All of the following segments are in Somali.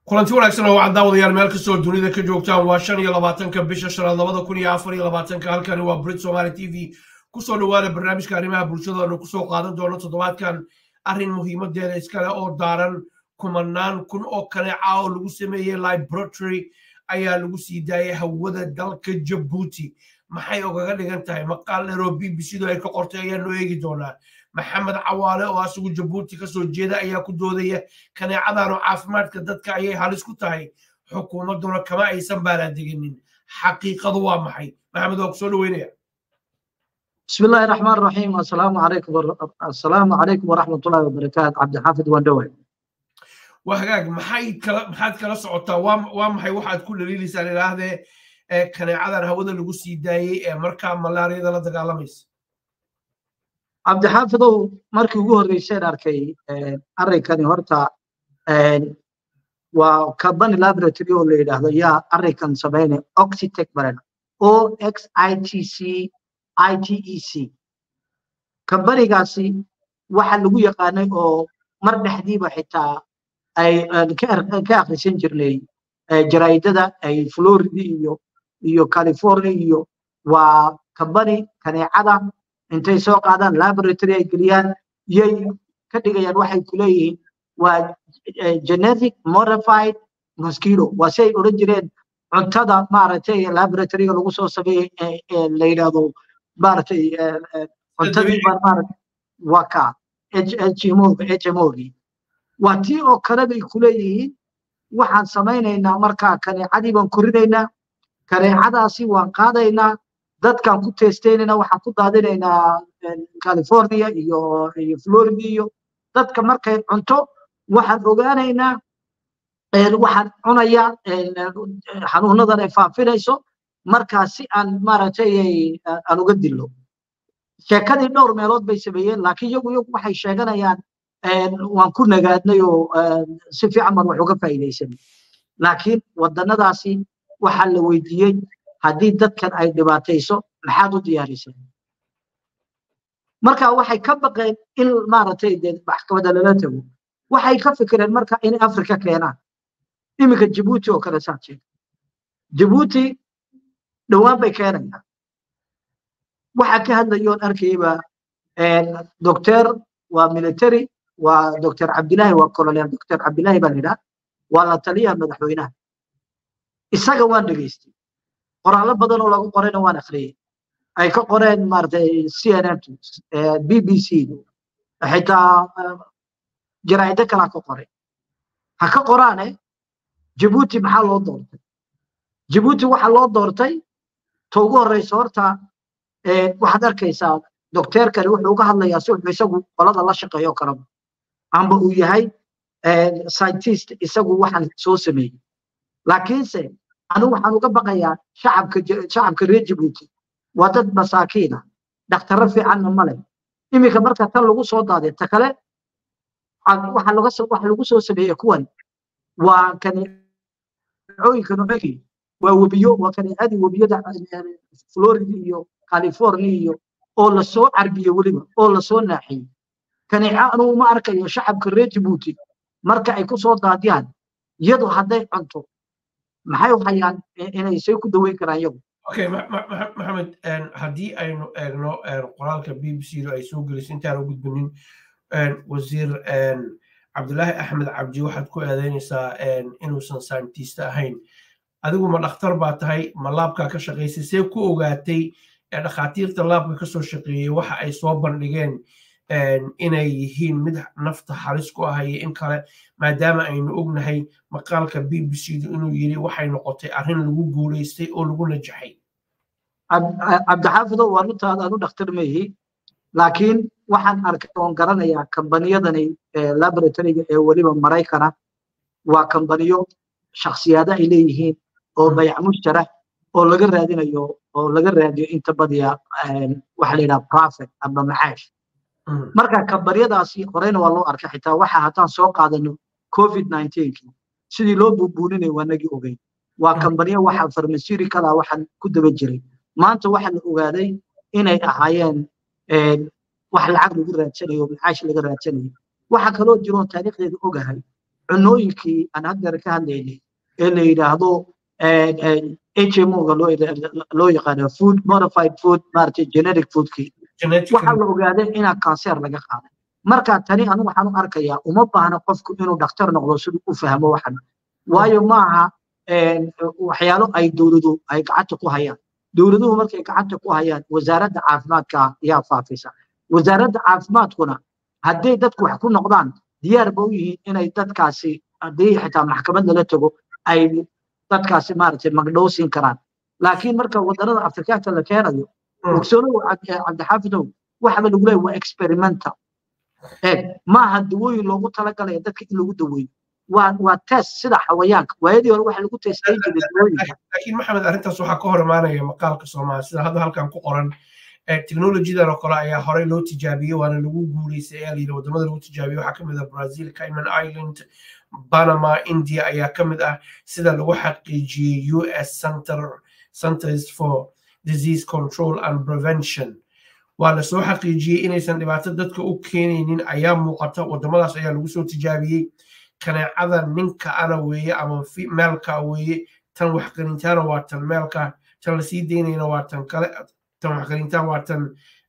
kulanti wanaagsan oo wacan daawadayaal meel kastoo dunida ka joogtaan waa shan iyo labaatanka bisha shanaad labada kun iyo afar iyo labaatanka halkani waa brit somaali t v kusoo dhawaada barnaamijka arrimaha bulshada aanu kusoo qaadan doono toddobaadkan arrin muhiimadeeda iskale oo daaran kumanaan kun oo kaneeca oo lagu sameeyey libratory ayaa lagu sii daayay hawada dalka jabuuti maxay ogaga dhigan tahay maqaal dheer oo b b c du ay ka qortay ayaanu eegi doonaa maxamed cawaale oo asigu jabuuti kasoo jeeda ayaa ku doodaya kaneecadan oo caafimaadka dadka ayay halis ku tahay xukuumadduna kama aysan baalaadeginin xaqiiqadu waa maxay maxamed waa kusoo dhaweynaya بسم الله الرحمن الرحيم السلام عليكم السلام عليكم ورحمة الله وبركاته عبد الحافظ واندوي waa hagaag maxay kala maxaad kala socotaa waa waa maxay waxaad ku dhaliilaysaan ilaahdee ee kaneecadan hawada lagu sii daayey ee markaa malaariyada la dagaalamaysa عبد الحافظ markii ugu horeysay arkay arrinkani horta waa carbon laboratory oo la yidhaahdo yaa arrinkan sameynay oxitec baran o x i t c i t e c kambanigaasi waxa lagu yaqaanay oo mar dhexdiiba xitaa ay ka akhrisan jirnay jaraa'idada ay florida iyo iyo california iyo waa kambani kaneecada intay soo qaadaan laboratory ay geliyaan yay ka dhigayaan waxay ku leeyihiin waa genetic modified mosquito waa si ay odhan jireen cuntada maaragtay laboratoryga lagu soo sameeyey la yidhaahdo maaragtay cuntadii baa maaragtay waa ka hmoga hmogii waa tii oo kale bay ku leeyihiin waxaan samaynaynaa markaa kaneecadii baan korinaynaa kaneecadaasi waan qaadaynaa dadkaan ku teestaynayna waxaan ku daadinaynaa california iyo iyo florida iyo dadka markay cunto waxaan ogaanaynaa waxaan cunayaa xanuunadan ay faafinayso markaa si aan maaragtay aan uga dillo sheekadii dhowr meelood bay sameeyeen laakiin iyagu iyagu waxay sheeganayaan waan ku nagaadnay oo si fiican baan wax uga faa'iidaysanay laakiin wadannadaasi waxaa la weydiiyey haddii dadkan ay dhibaatayso maxaad u diyaarisay marka waxay ka baqeen in maaragtay dee maxkamadda lala tago waxay ka fikireen marka inay afrika keenaan iminka jabuuti oo kale saad sheegay jabuuti dhowaan bay keenayaan waxaa ka hadlayoon arkayba doctor waa military waa doctor cabdillahi waa colonel doctor cabdillahi baa la yidhaha waa la taliyaha madaxweynaha isaga waan dhegaystay qoraallo badan oo lagu qorayna waan akhriyey ay ka qoreen maaragtay c n n b b c xitaa jaraa'ido kalaa ka qoray ha ka qoraane jabuuti maxaa loo doortay jabuuti waxaa loo doortay ta ugu horreysa horta waxaad arkaysaa docteerkani wuxuu uga hadlayaa si wuxuu isagu qolada la shaqeeyo kalaba amba uu yahay scientist isagu waxaan soo sameeyey laakiinse anigu waxaan uga baqayaa shacabka shacabka reer jabuuti waa dad masaakiina dhakhtarro fiicanna ma leh iminka marka tan lagu soo daaday ta kale waxa laga waxa lagu soo sameeyey kuwan waa kaneecooyinka nucegi waa webiyo waa kaneecadii webiyada florida iyo california iyo oo lasoo carbiyey weliba oo lasoo naaxiyey kaneeco anugu ma arkayo shacabka reer jabuuti marka ay ku soo daadiyaan iyadu hadday cunto maxay u hayaan inay say ku daweyn karaan iyagu okay maxamed haddii aynu eegno qoraalka b b c du ay soo gelisay intaan u gudbinin wasiir cabdulaahi axmed cabdi waxaad ku eedeynaysaa inuusan scientist ahayn adigu ma dhakhtar baa tahay ma laabkaa ka shaqaysay see ku ogaatay dhakhaatiirta laabka kasoo shaqeeyey waxa ay soo bandhigeen inay yihiin mid nafta halis ku ah iyo in kale maadaama aynu ognahay maqaalka b b c du inuu yiri waxay noqotay arrin lagu guulaystay oo lagu najaxay cabdixaafido waa runtaada anu dhakhtar meehi laakiin waxaan arkay oon garanayaa kambaniyadani laboratoryga ee weliba maraykana waa kambaniyo shakhsiyaado ay leeyihiin oo bayac mushtara oo laga raadinayo oo laga raadiyo inta badiya waxa la yidhaha profit amba macaash marka kambaniyadaasi horeyna waa loo arkay xitaa waxa haddaan soo qaadano covid nineteenki sidii loo buubuuninay waa nagii ogeyn waa kambaniyo waxa farmasirikala waxaan ku daba jiray maanta waxa la ogaaday inay ahaayeen wax lacag lagu raadsanayo macaash laga raadsanayo waxa kaloo jiroo taariikhdeeda ogahay cunooyinkii aan haddeer ka hadlaynay ee la yidhaahdo HMO-ga loo yaqaano food modified food maaragtay generic foodkii waxaa la ogaaday inaa kanseer laga qaaday marka tani anu waxaan u arkayaa uma baahna qofku inuu dhakhtar noqdo siduu u fahmo waxan waayo maaha waxyaalo ay dowladu ay gacanta ku hayaan dowladuhu markay gacanta ku hayaan wasaaradda caafimaadka ayaa faafisa wasaaradda caafimaadkuna hadday dadku wax ku noqdaan diyaar ba u yihiin inay dadkaasi haddii xitaa maxkamad lala tago ay dadkaasi maaragtay magdhowsiin karaan laakiin marka wadannada afrikaanka la keenayo ogsoonow cabdixaafidow waxaba lagu leeyahy waa experimental eeg maaha dawooyin loogu talagalaya dadka in lagu daweeyo waa waa test sida xawayaanka waayadii hore waxa lagu testay jiray dawooyinka laakiin maxamed arrintaas waxaa ka hor imaanaya maqaalka soomaali sida hadda halkan ku qoran teknolojidan oo kale ayaa horey loo tijaabiyey waana lagu guuleystay ayaa layidhi wadamada lagu tijaabiyey waxaa kamid ah brazil cayman island panama india ayaa ka mid ah sida lagu xaqiijiyey u s center centers for disease control and prevention waa lasoo xaqiijiyey inaysan dhibaato dadka u keenaynin ayaa muuqata wadamadaas ayaa lagu soo tijaabiyey kaneecada ninka ana weeye ama meelka weeye tan waxqarintaana waa tan meelka tan lasii daynayna waa tan kale tan waxqarintaan waa tan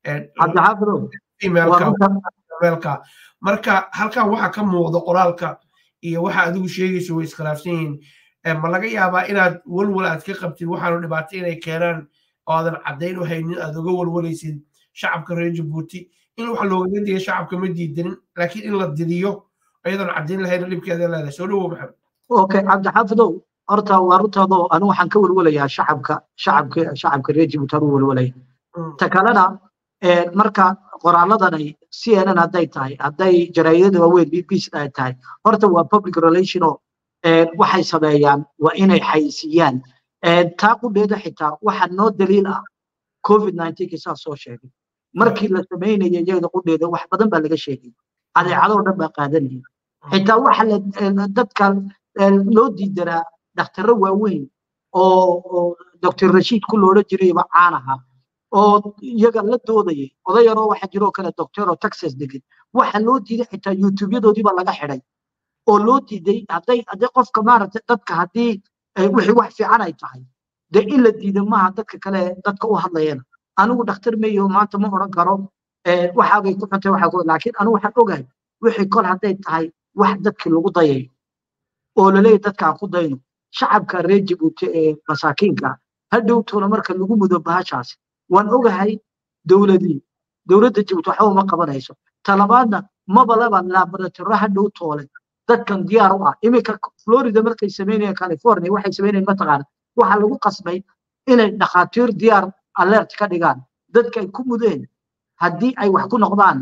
meelka marka halkan waxa ka muuqda qoraalka iyo waxa adigu sheegayso way iskhilaafsan yihiin ma laga yaabaa inaad walwal aad ka qabtid waxaanu dhibaato inay keenaan oo aadan caddayn u haynin aad uga walwalaysid shacabka reer jabuuti in wax loogaga diga shacabka ma diidanin laakiin in la didiyo ayadoon caddayn lahayn dhibkeeda leedahay soo dhawow maxamed okay cabdixaafidow horta waa runtaadoo anu waxaan ka walwalayaa shacabka shacabka shacabka reer jabuuti anuu walwalaya ta kalena marka qoraalladanay cnn hadday tahay hadday jaraa'idada waaweyn b b sida ay tahay horta waa public relation oo waxay sameeyaan waa inay xayisiiyaan taa qudheeda xitaa waxa noo daliil ah covid nineteen saa soo sheegay markii la samaynaya iyada qudheeda wax badan baa laga sheegay adeecadoo dhan baa qaadanaya xitaa waxa dadka loo diidanaa dhakhtarro waaweyn oo doctor rashiid ku loola jirayba caan ahaa oo iyaga la doodayay oday yaroo waxa jiroo kale doctor oo texas degan waxa loo diiday xitaa youtubyadoodiiba laga xidhay oo loo diiday hadday hadday qofka maaragtay dadka haddii wixii wax fiican ay tahay dee in la diida maaha dadka kale dadka u hadlayana anigu dhakhtar meyo maanta ma odhan karo waxaagay ku xuntay waxa ku laakiin anigu waxaan ogahay wixii kol hadday tahay wax dadkii lagu dayayo oo laleeyahy dadka aan ku dayno shacabka reer jabuuti ee masaakiinka hadhowtoona marka lagu mudo bahashaasi waan ogahay dowladii dowladda jabuuti waxba uma qabanayso talabaadna maba laba laboratoro hadhow toole dadkan diyaar u ah iminka florida markay samaynayeen california waxay samaynayeen mataqaana waxaa lagu qasbay inay dhakhaatiir diyaar alert ka dhigaan dadka ay ku mudeen haddii ay wax ku noqdaan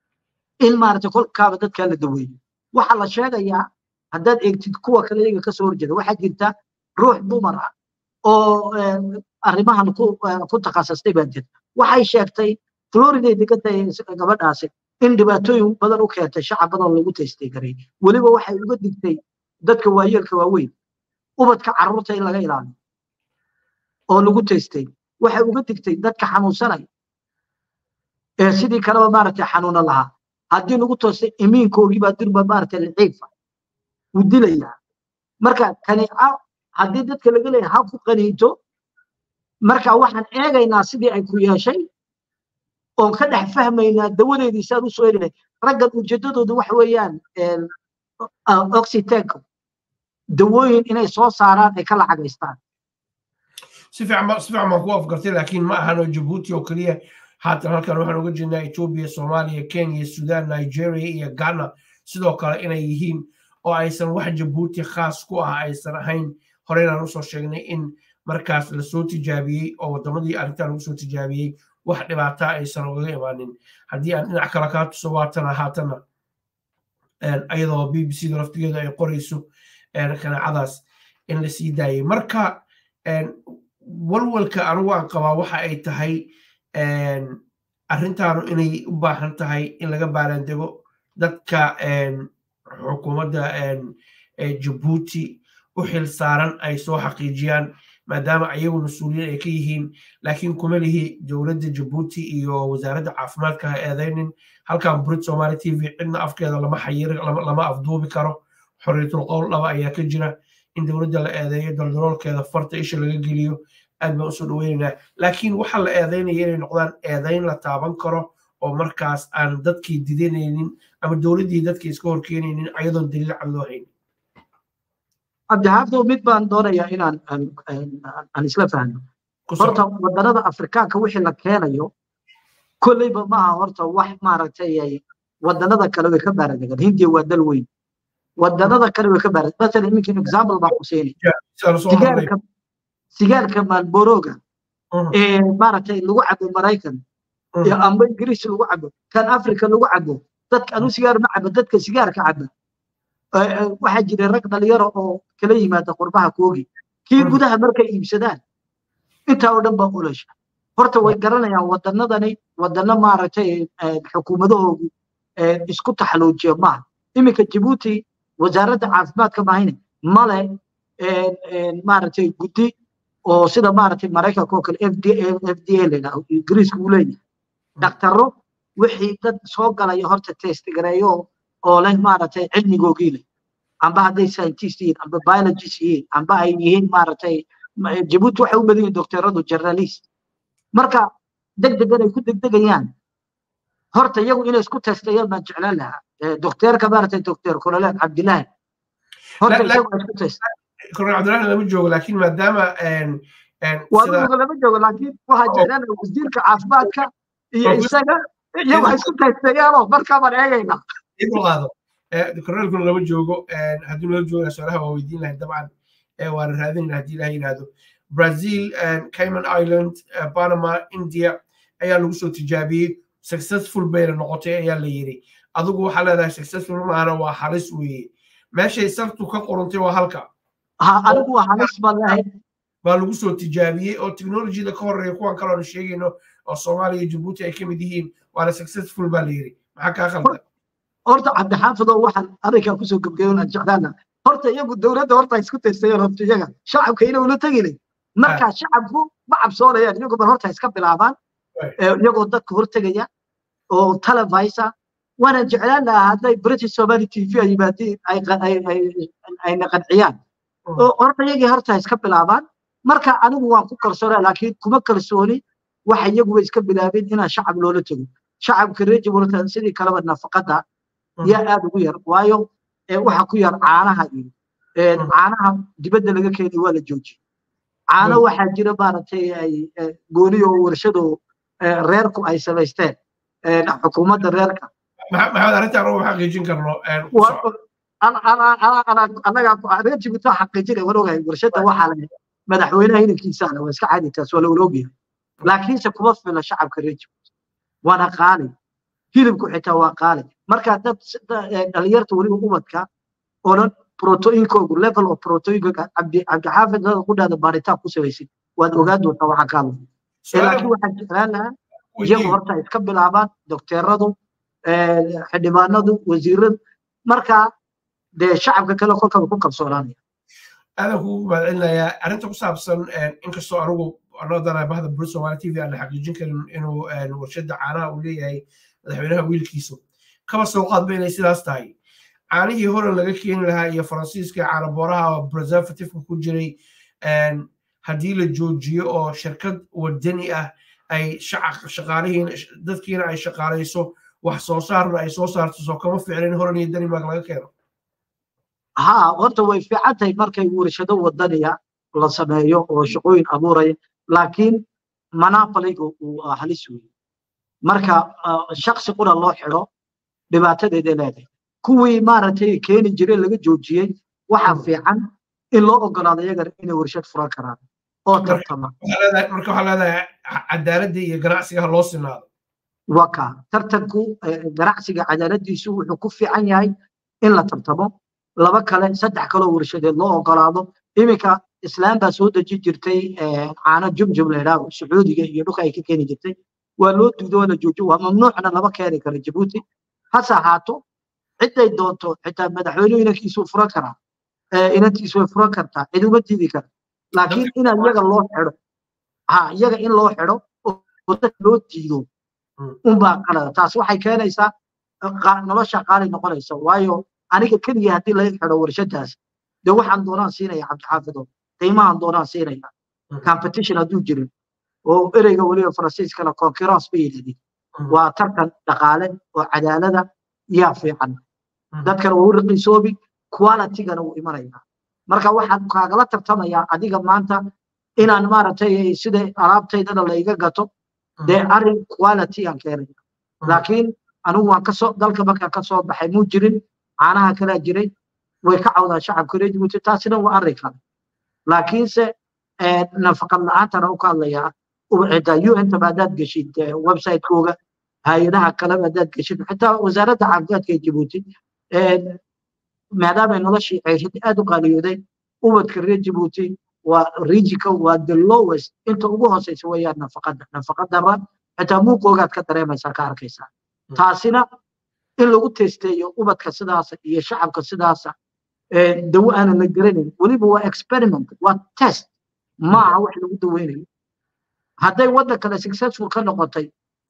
in maaragtay kolkaaba dadkaa la daweeyo waxaa la sheegayaa haddaad eegtid kuwa kale iyaga kasoo horjeeda waxaa jirta ruux dumar ah oo arrimahan ku takhasustay baa jirta waxay sheegtay floriday degantahay gabadhaasi in dhibaatooyin badan u keentay shacab badan lagu taystay garay weliba waxay uga digtay dadka waayeelka waaweyn ubadka carruurta in laga ilaaliyo oo lagu taystay waxay uga digtay dadka xanuunsanaya ee sidii kaleba maaragtay xanuuna lahaa haddii lagu toostay imiinkoogii baa dirba maaragtay liciifa wuu dilayaa marka kaniica haddii dadka laga leeyahay ha ku qaniinto marka waxaan eegaynaa sidii ay ku yeeshay oon ka dhex fahmaynaa dawadeedii saan usoo elinay raggan ujeedadooda waxa weeyaan oxytenka dawooyin inay soo saaraan ay ka lacagaystaan si fiican si fiican baan ku afgartay laakiin ma ahano jabuuti oo keliya haatan halkan waxaan uga jeednaa etoobiya soomaaliya kenya sudan nigeria iyo ghana sidoo kale inay yihiin oo aysan wax jabuuti khaas ku ah aysan ahayn horeynaan usoo sheegnay in markaas lasoo tijaabiyey oo wadamadii arrintan lagu soo tijaabiyey wax dhibaata aysan ugaga imaanin haddii aan dhinac kale kaa tuso waatana haatana iyadoo b b c da laftigeedu ay qorayso kanaacadaas in la sii daayay marka walwalka anigu aan qabaa waxa ay tahay arrintaanu inay u baahan tahay in laga baaraandego dadka xukuumadda jabuuti u xil saaran ay soo xaqiijiyaan maadaama ayagu mas-uuliyiin ay ka yihiin laakiin kuma lihi dowladda jabuuti iyo wasaaradda caafimaadka ha eedaynin halkan burid somali t v cidna afkeeda lama xayiri lama afduubi karo xorriyatul qowl dhaba ayaa ka jira in dowladda la eedeeyo daldaloolkeeda farta isha laga geliyo aad baan usoo dhaweynaynaa laakiin waxaa la eedeynaya inay noqdaan eedeyn la taaban karo oo markaas aan dadkii didanaynin ama dowladdii dadkii iska horkeenaynin ayadoon daliil cad loo haynin cabdixaafdow mid baan doonayaa inaan aan isla fahno horta waddanada afrikaanka wixii la keenayo kolleyba maaha horta wax maaragtay waddanada kale way ka baaradegan hindiya waa dal weyn waddanada kale way ka baarad masalan iminkin example baan ku siinay sigaarka sigaarka maalboroga ee maaragtay lagu cabo maraykan amba ingiriis lagu cabo kan africa lagu cabo dadka anu sigaar ma cabo dadka sigaarka caba waxaa jira rag dhalinyaro oo kala yimaada qurbaha koogi kii gudaha markay iibsadaan intaa oo dhan baa ulasha horta way garanayaan waddanadani waddano maaragtay xukuumadahoodu isku taxaluujiya maaha iminka jabuuti wasaaradda caafimaadka mahayne male maaragtay guddi oo sida maaragtay maraykanka oo kale f d f d a layidhaho ingiriiska uu leeyahay dhaktaro wixii dad soo galaya horta testgareeyo oo leh maaragtay cilmigoogii leh amba hadday scientist yihiin amba biologist yihiin amba ay yihiin maaragtay jabuuti waxay u badan yihiin doctoradu journalist marka deg degan ay ku degdegayaan horta iyagu inay isku testayaan baan jeclaan lahaa docteerka maaragtay doctor colonel cabdilaahi horta iyagu ay isku test colonel cabdilaahi lama joogo laakiin maadaama waaduga lama joogo laakiin waxaa jeclaan lahaa wasiirka caafimaadka iyo isaga iyagu ay isku testeeyaanoo markaa baan eegaynaa qaado colonelkuna lama joogo haddii loo jooga su-aalaha waa weydiin lahay dabcan waana raadinayna haddii ilaha yidhaahdo brazil cayman island panama india ayaa lagu soo tijaabiyey successful bayna noqotay ayaa la yiri adigu waxaa leedahay successful maahana waa halis weeye meeshay sartu ka qorantay waa halka ha anigu waa halis baan lehay baa lagu soo tijaabiyey oo technologyada ka horeeya kuwan kale oonu sheegayno oo soomaaliya iyo jabuuti ay ka mid yihiin waana successful baa la yiri maxaa kaa khaldan horta cabdixaafidoo waxaan arrinkaa kusoo gebgeeyo aan jeclaana horta iyagu dowladda horta isku taystayeen horta iyaga shacabka ina ula tegilay markaa shacabku ma cabsoonayaan iyagu bal horta iska bilaabaan iyagoo dadka hortegaya oo televisa waana jeclaan lahaa hadday british somali t v ay yimaadiin ayna qanciyaan oo horta iyagii horta iska bilaabaan marka anigu waan ku kalsoonaa laakiin kuma kalsooni waxa iyaguba iska bilaabeen inaan shacab loola tego shacabka reer jabuurta sidii kaleba nafaqada yaa aad ugu yar waayo waxa ku yar caanaha iyo caanaha dibadda laga keenay waa la joojiyey caano waxaa jira maaragtay ay gooniyo warshado reerku ay samaysteen xukuumadda reerka maxamed arrintaan ugu xaqiijin karno anaga reer jibuuti waa xaqiijinay waan ogahay warshada waxaa la madaxweynaha inankiisaana waa iska caadi taas waa la ologyahay laakiinse kuma fila shacabka reer jibuuti waana qaali hilibku xitaa waa qaali marka dad dhalinyarta weliba ubadka oo dhan proteinkoogu level of proteinka cabdixaafid dada ku dhahda baaritaan ku samaysid waad ogaan doontaa waxaa kaa lugu laakiin waxaan jeclaan lahaa iyagu horta iska bilaabaan dokteeradu xildhibaanadu wasiiradu marka dee shacabka kale kolkaba ku kalsoonaanaya aadan kugu mahadcelinayaa arrinta ku saabsan inkastoo anigu anodana bahda bur somali t v aan la xaqiijin karin inuu warshada caanaha uu leeyahay madaxweynaha wiilkiisu kaba soo qaadba inay sidaas tahay caanihii horan laga keeni lahaa iyo faransiiska caanabooraha preservativeka ku jiray haddii la joojiyo oo shirkad wadani ah ay shaqaalihiin dadkiina ay shaqaalayso wax soo saarna ay soo saarto soo kama ficlin horan iyo danimark laga keeno ha horta way fiican tahay markay warshado wadaniya la sameeyo oo shaqooyin abuuraya laakiin monopoliga uu halis weeye marka shaksi qura loo xidho dhibaatadeeday leedahay kuwii maaragtay keeni jiray laga joojiyey waxaa fiican in loo ogolaado iyagana inay warshad furan karaan oo tartama marka waxaa leedahay cadaaladda iyo ganacsiga ha loo sinaado waka tartanku ganacsiga cadaaladiisu wuxuu ku fiican yahay in la tartamo laba kale saddex kaloo warshadeed loo ogolaado iminka islaam baa soo deji jirtay caano jumjum la yidhaaho sacuudiga iyo dhulka ay ka keeni jirtay waa loo duudo waa la joojo waa mamnuucna lama keeni karo jabuuti hase ahaato ciday doonto xitaa madaxweynuhu inankiisuu furan karaa inantiisu way furan kartaa cid uma diidi kara laakiin inaa iyaga loo xidho ha iyaga in loo xidho oo dad loo diido unbaa qalada taas waxay keenaysaa nolosha qaali noqonaysa waayo aniga keliya haddii laga xidho warshadaas dee waxaan doonaan siinaya cabdixaafido qiimahan doonaan siinaya competition hadduu jirin oo ereyga weliba faransiiskana concurrence bay yidhahdeen waa tartan dhaqaale oo cadaalada yaa fiican dadkana wuu raqiisoobi qualitygana wuu imanaya marka waxaan kaagala tartamayaa adiga maanta inaan maaragtay sida alaabtaydana layga gato dee arrin quality aan keenaya laakiin anigu waan kasoo dalka markaan kasoo baxay muu jirin caanaha kalaa jiray way ka cawdaan shacabka reer jibuuti taasina waa arrin kale laakiinse nafaqad la-aantana u ka hadlayaa xitaa un-ta haddaad geshid website-kooga hay-adaha kaleba haddaad geshid xitaa wasaaradda caafimaadka ee jibuuti maadaamay noloshii ceeshada aad u qaaliyooday ubadka reer jibuuti waa rijika waa the lowest inta ugu hooseysa weeyaan nafaqada nafaqadara xitaa muuqoogaad ka dareemaysaa ka arkaysaa taasina in lagu testeeyo ubadka sidaasa iyo shacabka sidaasa dawo aanan la garanayn weliba waa experiment waa test ma aha wax lagu daweynayo hadday waddan kale successful ka noqotay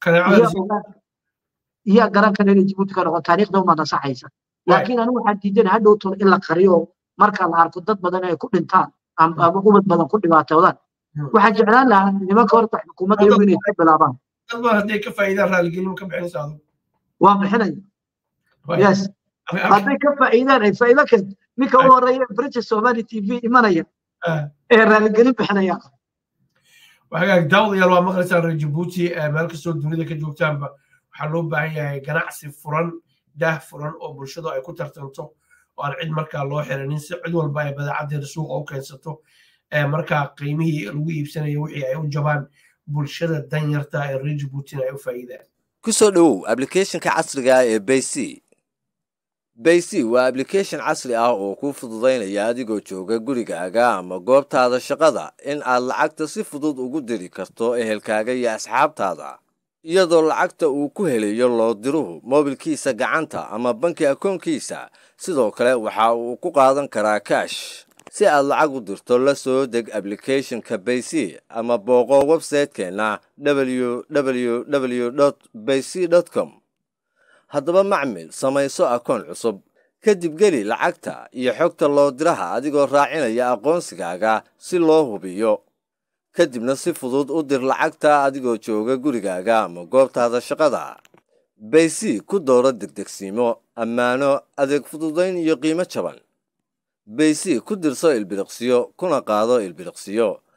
iyaa garan kale inay jibuuti ka noqon taariikhda uma nasaxaysa laakiin anigu waxaan diidana hadhow tolo in la qariyo marka la arko dad badan ay ku dhintaan ama ubad badan ku dhibaatoodaan waxaan jeclaan lahaa nimanka horta xukuumadda iyagu inay ka bilaabaan dad badan hadday ka faa'iidaan raaligelin ka bixinaysa adigu waa bixinaya yes hadday ka faa'iidaan ay faa'iido keento ninka u horeeya british somali t v imanaya ee raaligelin bixinaya waxagaag daawadayaal waa maqlaysaan reer jabuuti meel kastoo dunida ka joogtaanba waxaa loo baahan yahay ganacsi furan daah furan oo bulshadu ay ku tartanto oo aan cid markaa loo xiranin si cid walba ay badeecadeeda suuqa u keensato markaa qiimihii lagu iibsanayo wixii ay u jabaan bulshada danyarta ee reer jabuutina ay u faa'iidaan ku soo dhowow ablicathonka casriga ah ee bayc bayc waa ablication casri ah oo kuu fududaynaya adigoo jooga gurigaaga ama goobtaada shaqada in aad lacagta si fudud ugu diri karto ehelkaaga iyo asxaabtaada iyadoo lacagta uu ku helayo loo diruhu moobilkiisa gacanta ama banki akoonkiisa sidoo kale waxa uu ku qaadan karaa kaash si aad lacag u dirto la soo deg ablicathonka bayc ama booqo websaytekeenna www bayc com haddaba macmil samayso akoon cusub kadib geli lacagta iyo xogta loo diraha adigoo raacinaya aqoonsigaaga si loo hubiyo kadibna si fudud u dir lacagta adigoo jooga gurigaaga ama goobtaada shaqada baysi ku dooro degdegsiimo ammaano adeeg fududayn iyo qiimo jaban baysi ku dirso ilbiriqsiyo kuna qaado ilbiriqsiyo